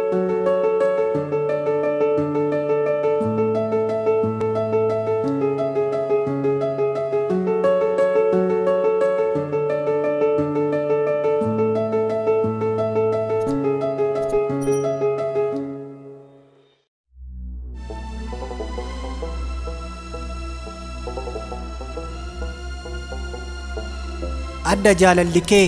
adda jaalalli kee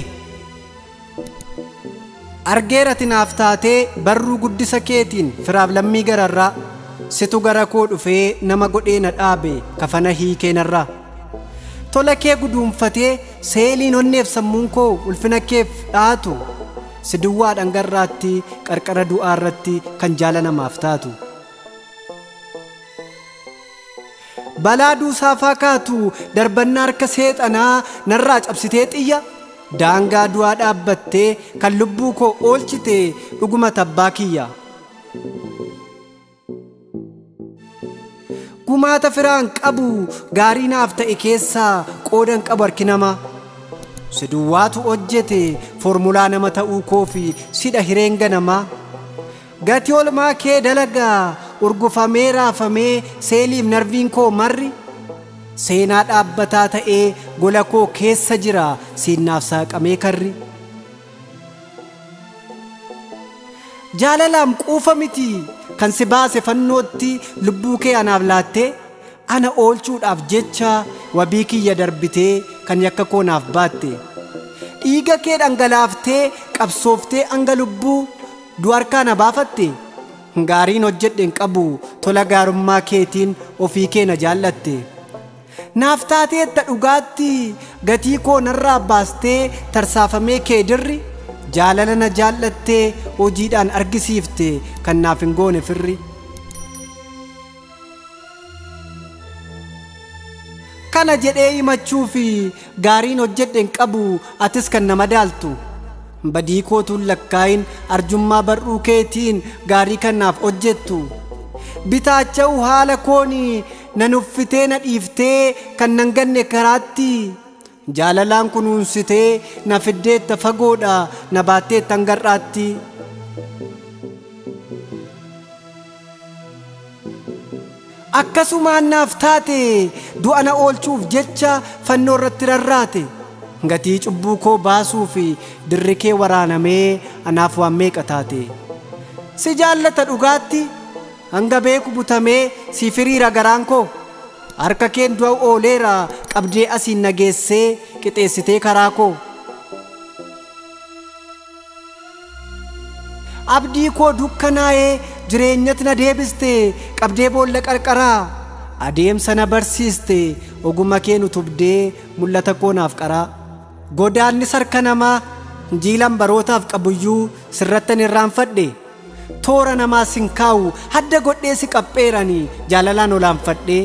argeerati naaf taatee barruu guddisa keetiin firaaf lammii gararraa situ gara koo dhufee nama godhee na dhaabe kafana hiikee narraa tola kee guduunfatee seeliin onneef sammuun koo ulfina keef dhaatu si duwwaa dhangarraatti qarqara du'aarratti kan jaala namaaf taatu. balaa duusaafaa kaatu darbannaa harka seexanaa narraa cabsitee xiyya daangaa du'aa dhaabbattee kan lubbuu koo oolchite dhuguma tabbaa kiyya. gumaata firaan qabu gaarii naaf ta'e keessaa qoodan qabu harki namaa si duwwaatu hojjete foormulaa nama ta'uu koo fi sidha hireen ganamaa gatii olmaa kee dalagaa urgufamee raafamee seeliif narviin koo marri seenaa dhaabbataa ta'ee gola koo keessa jira siinnaaf saaqamee karri. jaalalaan quufa miti kan si baase fannootti lubbuu kee anaaf laattee ana oolchuudhaaf jecha wabii kiyya darbitee kan yakka koo naaf baatte dhiiga kee dhangalaaftee qabsooftee hanga lubbuu du'arkaa na baafatte gaariin hojjedhen qabu tola gaarummaa keetiin ofii kee na jaallatte naaf taateetta dhugaatti gatii koo narraa baastee tarsaafamee kee dirri jaalala na jaallattee hojiidhaan argisiifte kan naaf hin goone firri. kana jedhee himachuu fi gaariin hojjedhen qabu atis kan nama daaltu badii kootuun lakkaayin arjummaa barruu keetiin gaarii kanaaf hojjettu bitaacha'u haala kooni na nuffitee na dhiiftee kan nan ganne karaatti jaalalaan kunuunsitee na fiddeetta fagoodha na baatteetta hangarraatti. akkasumaan naaf taate du'a na oolchuuf jecha fannoo irratti rarraate gatii cubbuu koo baasuu fi dirri kee waraanamee anaaf waan meeqa taate si jaallata dhugaatti hanga beeku butamee si firiira garaan koo harka keen du'a ooleera qabdee asiin nageessee qixeessitee karaa koo. abdii koo dukkanaa'ee jireenyatti na deebiste qabdee boolla qarqaraa adeemsa na barsiiste oguma kee nu tubdee mul'ata koo naaf qaraa godaanni sarka namaa jiilan barootaaf qabuyyuu sirrattan irraanfadhe toora namaa sin kaa'u hadda godhee si qapheeranii jaalalaan olaanfadhee.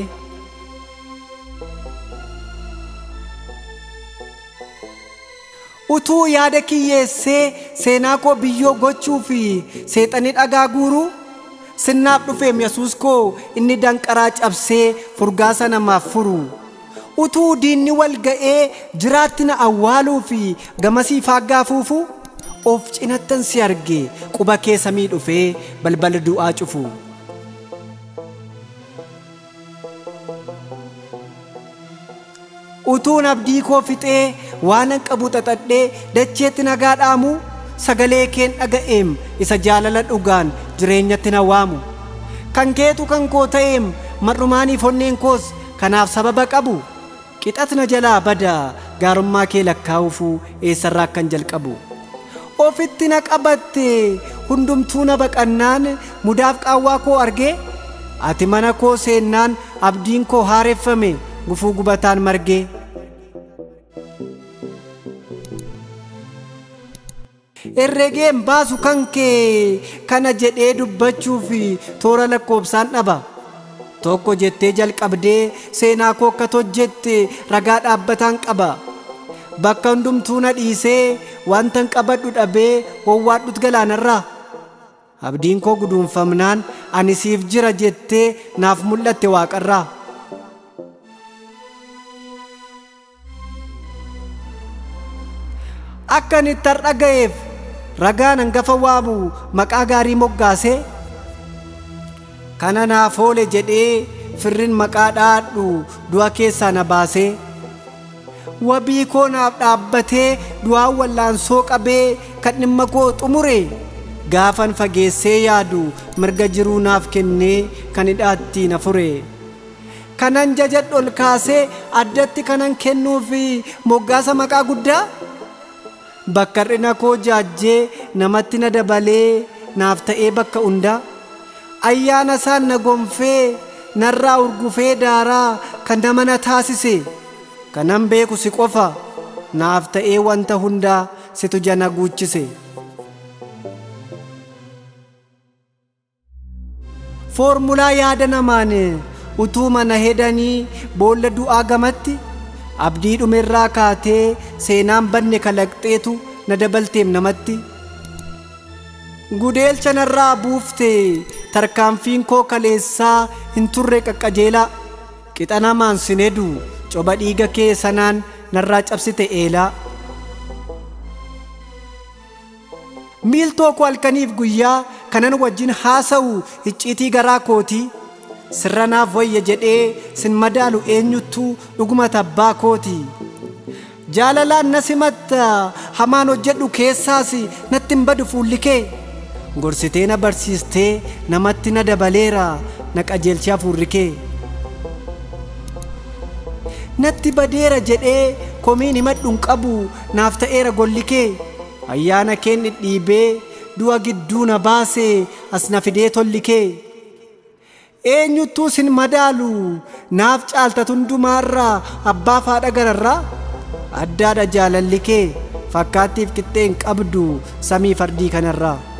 utuu yaada kiyyeessee seenaa koo biyyoo gochuu fi seexanii dhagaa guuruu sinnaaf dhufeem yesuus koo inni danqaraa cabsee furgaasa namaaf furu utuu diinni wal ga'ee jiraatti na awwaaluu fi gamasii faaggaa fuufu of cinattan si arge quba kee samii dhufee balbala du'aa cufu. utuun abdii koo fixee waanan qabu xaxadhee dacheetti nagaa dhaamu sagalee keen dhaga'eem isa jaalala dhugaan jireenyatti na waamu kan keetu kan koo ta'eem mar'umaaniif onneen koos kanaaf sababa qabu qixat na jalaa bada gaarummaa kee lakkaa'uufuu eessarraa akkan jalqabu ofitti na qabatte hundumtuu na baqannaan mudaaf qaawwaa koo argee ati mana koo seennaan abdiin koo haareffame gufuu gubataan margee herregeen baasu kan kee kana jedhee dubbachuu fi toora lakkoobsaan dhaba tokko jettee jalqabdee seenaa koo akka hojjette ragaa dhaabbataan qaba bakka hundumtuu na dhiisee wantan qabadhu dhabee wowwaadhut galaanarraa abdiin koo guduunfamnaan ani siif jira jettee naaf mul'atte waaqarraa. akka ani itti har'a ga'eef ragaan hangafa waamu maqaa gaarii moggaasee kana naaf oole jedhee firrin maqaa dhaadhu du'a keessaa na baasee wabii koo naaf dhaabbatee du'aan wallaansoo qabee kan dhimma koo xumure gaafan fageessee yaadu mirga jiruu naaf kennee kan hidhaatti na fure kanan jajadhu ol kaasee addatti kanan kennuufi moggaasa maqaa guddaa bakka hir'ina koo jaajjee namatti na dabalee naaf ta'ee bakka hundaa ayyaana isaan na gonfee narraa urgufee daaraa kan nama na taasise kanan beeku si qofa naaf ta'ee wanta hundaa situ jana guuchise. foormulaa yaada namaan utuu mana hedanii boolla du'aa gamatti abdii dhumerraa kaatee seenaan banne kalaqxeetu na dabalteem namatti gudeelcha narraa buufte tarkaanfiin koo kaleessaa hin turre qaqqajeelaa qixa namaan sin hedu coba dhiiga kee sanaan narraa cabsite eelaa miiltoo koo halkaniif guyyaa kanan wajjin haasa'u icciitii garaa kootii sirra naaf wayya jedhee sin madaalu eenyuttu dhuguma tabbaa kooti jaalalaan na simatta hamaan hojjedhu keessaas natti hin badu fuulli kee gorsitee na barsiistee namatti na dabaleera na qajeelchee hafuurri kee natti badeera jedhee komiin himadhu hin qabu naaf ta'eera golli kee ayyaana keen dhidhiibee du'a gidduu na baase as na fidee tolli kee eenyuttuu sin madaalu naaf caaltat hundumaarraa abbaa faadha gararraa addaadha jaalalli kee fakkaattiif qixxee hin qabdu samii fardii kanarraa